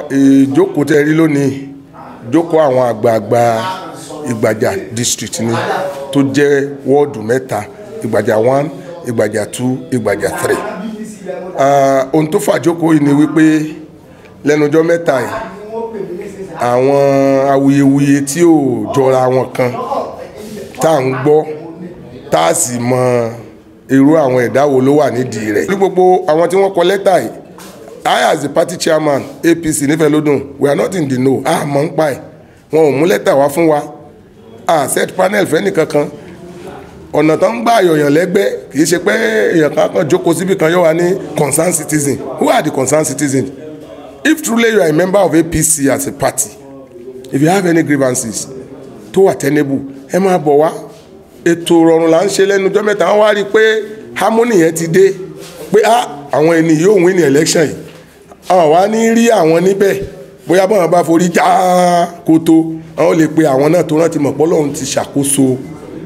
ìjókòó tẹ́ rí lónìí ìjókòó àwọn àgbààgbà ìgbàjà district ni tó jẹ́ wọ́ọ̀dù mẹ́ta ìgbàjà one ìgbàjà two ìgbàjà three Ah, ohun tó fàjókòó yìí ni wípé lẹ́nujọ́ mẹ́ta yìí àwọn awuyewuye tí ò jọra wọn kan tá à ń gbọ́ tá a sì mọ irú àwọn ẹ̀dá wo ló wà nídìí rẹ̀. ní gbogbo àwọn tí wọ́n kọ lẹ́tà yìí I as the party chairman APC nífẹ̀ẹ́ lódùn we are not in the know a mọ̀ ń pa ẹ̀ wọn ò mú lẹ́tà wá fún wa a set panel fẹ́ nìkankan ọ̀nà tó ń gbà yọ̀yàn lẹ́gbẹ́ kì í ṣe pé èèyàn kan kan jókòó síbi kan yóò wá ní concerned citizen who are the concerned citizens if truly you are a member of APC as a party if you have any grievances tó wà tenable ẹ máa bọ̀ wá ètò ìrọ̀rùn là ń ṣe lẹ́nu ọjọ́ mẹ́ta wọ́n wá rí i pé harmony yẹn ti dé pé ah àwọn ẹni yóò win ní election yìí àwọn wá ní rí àwọn níbẹ̀ bóyá bọ́n bá forí já kótó àwọn lè pe àwọn náà tó rántí mọ̀ pọ́lọ́run ti ṣàkóso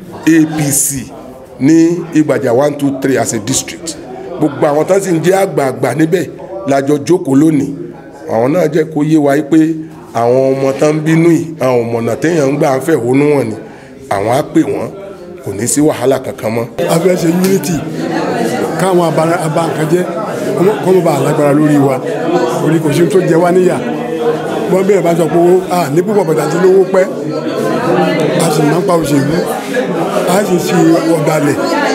APC ní ìgbàjà one two three as a district gbogbo àwọn tán sì ń jẹ́ àgbààgbà níbẹ̀ lájọ jókòó lónìí àwọn náà jẹ́ kó yé wa yí pé àwọn ọmọ tán ń bínú yìí àwọn ọmọọ̀nà téèyàn ń gbà ń fẹ̀hónú wọn ni àwọn á pè wọ́n kò ní sí wàhálà kankan mọ́. a fẹ́ ṣe unity káwọn abankajẹ́ kọ́ mọ́ bá a lágbára lórí wa orí kò sí tó jẹ wá níyà wọ́n bẹ̀rẹ̀ bá sọ pé owó a ní púpọ̀ bàtà tí lówó pẹ́ a sì máa ń pa òṣèlú a sì ṣe ọ̀dàlẹ̀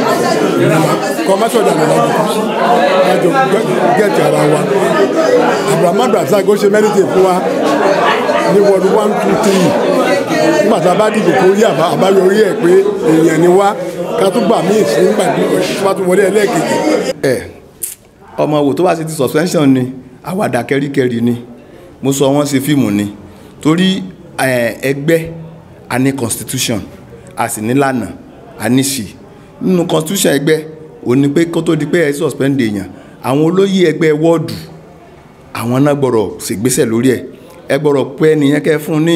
kọ́ má sọ̀dàlẹ̀ lájọ lájọ gẹ̀ẹ́tì ara wa abdulhamid rasaq ó ṣe mẹ́rìndínlẹ̀ fún wa ní wọ́ọ̀dù one two three nígbà tá a bá dìbò kó rí àbáyọrí ẹ̀ pé èèyàn ni wá ká tún gbà míì sí nígbà tí wọ́n tún wọlé ẹlẹ́ẹ̀kejì. ẹ ọmọ wò tó bá ṣe ti suspension ni àwàdà kẹríkẹrí ni mo sọ wọn ṣe fíìmù ni torí ẹgbẹ́ a ní constitution a sì ní lànà a ní ṣì nínú constitution ẹgbẹ́ ò ní pé kó tó di pé ẹ suspend èèyàn àwọn olóyè ẹgbẹ́ wọ́ọ̀dù àwọn náà gbọ́dọ̀ ṣègbésẹ̀ lórí ẹ̀ ẹ gbọ́dọ̀ pé ẹnìyẹn kẹ́ fún ní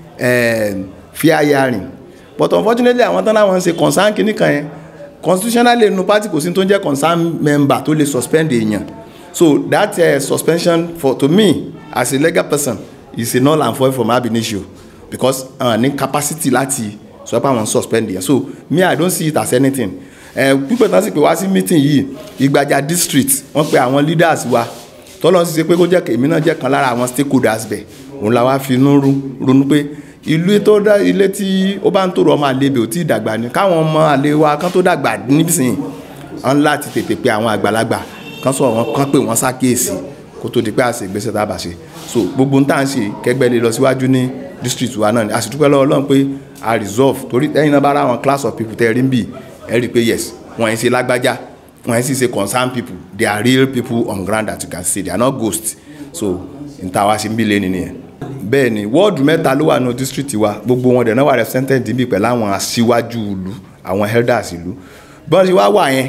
fair hearing but unfortunately àwọn tán láwọn ń ṣe concern kìíní kan yẹn constitutionally nínú party kò sí tó ń jẹ́ concern member tó lè suspend èèyàn so that uh, suspension for to me as a legal person is a null and void from ab initio because uh, ní capacity láti sọ pé àwọn suspend èèyàn so me i don't see it as anything pípẹ́ tán sì pé wá sí meeting yìí ìgbàjà district wọ́n pe àwọn leaders wa tọ́lọ́ sì ṣe pé kó jẹ́ èmi náà jẹ́ kan lára àwọn stakeholders bẹ̀ òun la wá fi inú ronú pé ìlú tó dá ilé tí ó bá ń tòrò ọmọ àlebè ò tí ì dàgbà ni káwọn ọmọ àlè wa kan tó dàgbà níbìsìn wọn láti tètè pe àwọn àgbàlagbà kan sọ wọn kan pé wọn ṣàkíyèsí kó tó di pé àṣẹ ìgbésẹ̀ tá a bá ṣe so gbogbo ń tà ń ṣe kẹgbẹ́ lè lọ síwájú ní district wa náà ni àṣìdúpẹ́ lọ́wọ́ Ọlọ́run pé a resolve torí ẹ̀yin náà bá ra àwọn class of people tẹ́ rí ń bì ẹ rí i pé yes wọ́n yẹn ṣe lágbájá wọ́n yẹn sì ṣe concerned people they are real people on ground that you can see they are not ghosts so n ta wá ṣe ń bí lé nìyẹn bẹ́ẹ̀ ni wọ́ọ̀dù mẹ́ta ló wà ní district wa gbogbo wọn dẹ̀ náà wà represented níbi pẹ̀lú àwọn aṣíwájú ìlú àwọn elders ìlú bọ́n ṣe wá wà yẹn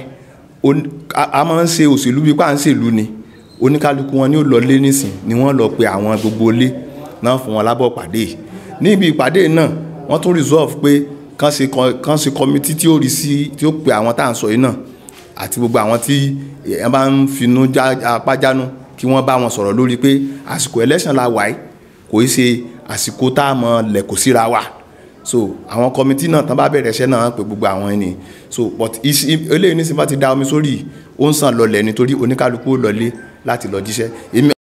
a máa ń ṣe òṣèlú bíi pa à ń ṣèlú ni oníkálukú wọn ni ó lọ lé nísìn ni wọ́n lọ pe àwọn gbogbo ilé náà fún wọn lábọ̀ pàdé níbi ìpàdé náà wọ́n tún resolve pé kán ṣe kán ṣe committee tí ó rí sí tí ó pe àwọn tá à ń sọ yìí náà àti gbogbo àwọn tí ẹ bá ń finú apájánu kí wọ́n bá wọn sọ̀rọ̀ lórí pé àsìkò election la wáyé kò í ṣe àsìkò tá a mọ lẹ̀kọ́ síra wa so àwọn kọmitì náà tán bá bẹ̀rẹ̀ iṣẹ́ náà pé gbogbo àwọn ẹni so but eléyìí nísìnyí bá ti da omi sórí ó ń sàn lọlẹ̀ nítorí oníkálukú lọlé láti lọ jíṣẹ́